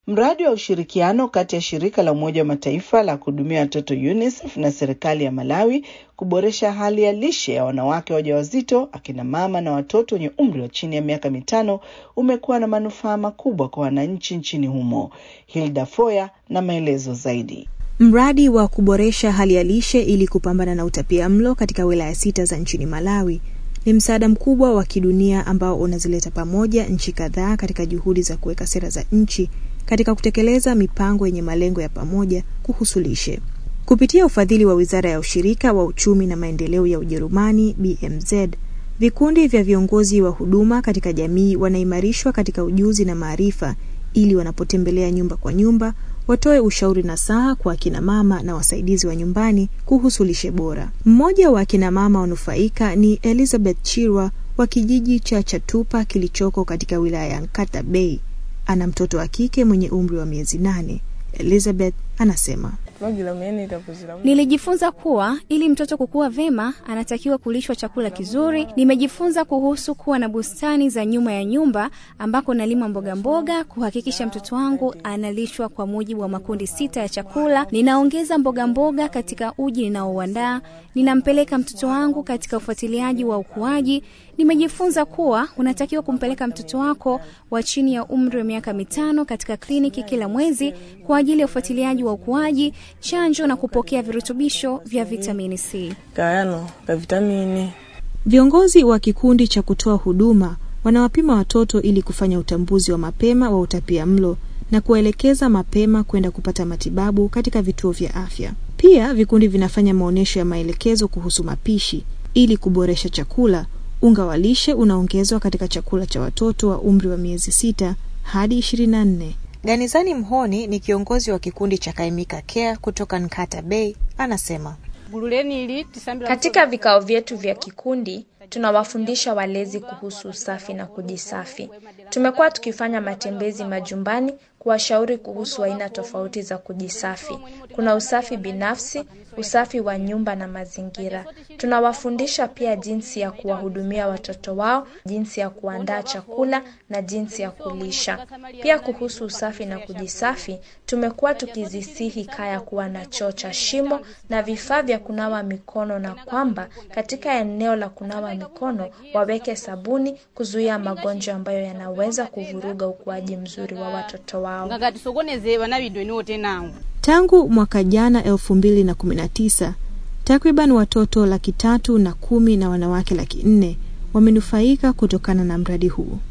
Mradi wa ushirikiano kati ya shirika la Umoja wa Mataifa la kuhudumia watoto UNICEF na serikali ya Malawi kuboresha hali ya lishe ya wanawake wajawazito, akina mama na watoto wenye umri wa chini ya miaka mitano umekuwa na manufaa makubwa kwa wananchi nchini humo. Hilda Foya na maelezo zaidi. Mradi wa kuboresha hali ya lishe ili kupambana na utapia mlo katika wilaya sita za nchini Malawi ni msaada mkubwa wa kidunia ambao unazileta pamoja nchi kadhaa katika juhudi za kuweka sera za nchi katika kutekeleza mipango yenye malengo ya pamoja kuhusu lishe. Kupitia ufadhili wa Wizara ya Ushirika wa Uchumi na Maendeleo ya Ujerumani BMZ, vikundi vya viongozi wa huduma katika jamii wanaimarishwa katika ujuzi na maarifa ili wanapotembelea nyumba kwa nyumba watoe ushauri na saha kwa akina mama na wasaidizi wa nyumbani kuhusu lishe bora. Mmoja wa akina mama wanufaika ni Elizabeth Chirwa wa kijiji cha Chatupa kilichoko katika wilaya ya Nkata Bay. Ana mtoto wa kike mwenye umri wa miezi nane. Elizabeth anasema Nilijifunza kuwa ili mtoto kukua vema anatakiwa kulishwa chakula kizuri. Nimejifunza kuhusu kuwa na bustani za nyuma ya nyumba ambako nalima mboga mboga, kuhakikisha mtoto wangu analishwa kwa mujibu wa makundi sita ya chakula. Ninaongeza mboga mboga katika uji ninaouandaa. Ninampeleka mtoto wangu katika ufuatiliaji wa ukuaji. Nimejifunza kuwa unatakiwa kumpeleka mtoto wako wa chini ya umri wa miaka mitano katika kliniki kila mwezi kwa ajili ya ufuatiliaji wa ukuaji, chanjo na kupokea virutubisho vya vitamini C. Kayano ka vitamini. Viongozi wa kikundi cha kutoa huduma wanawapima watoto ili kufanya utambuzi wa mapema wa utapia mlo na kuwaelekeza mapema kwenda kupata matibabu katika vituo vya afya. Pia vikundi vinafanya maonyesho ya maelekezo kuhusu mapishi ili kuboresha chakula. Unga wa lishe unaongezwa katika chakula cha watoto wa umri wa miezi sita hadi ishirini na nne. Ganizani Mhoni ni kiongozi wa kikundi cha Kaimika Care kutoka Nkata Bay, anasema katika vikao vyetu vya kikundi tunawafundisha walezi kuhusu usafi na kujisafi. Tumekuwa tukifanya matembezi majumbani kuwashauri kuhusu aina tofauti za kujisafi. Kuna usafi binafsi, usafi wa nyumba na mazingira. Tunawafundisha pia jinsi ya kuwahudumia watoto wao, jinsi ya kuandaa chakula na jinsi ya kulisha. Pia kuhusu usafi na kujisafi, tumekuwa tukizisihi kaya kuwa na choo cha shimo na vifaa vya kunawa mikono, na kwamba katika eneo la kunawa mikono waweke sabuni kuzuia magonjwa ambayo yanaweza kuvuruga ukuaji mzuri wa watoto wao. Tangu mwaka jana elfu mbili na kumi na tisa takriban watoto laki tatu na kumi na wanawake laki nne wamenufaika kutokana na mradi huu.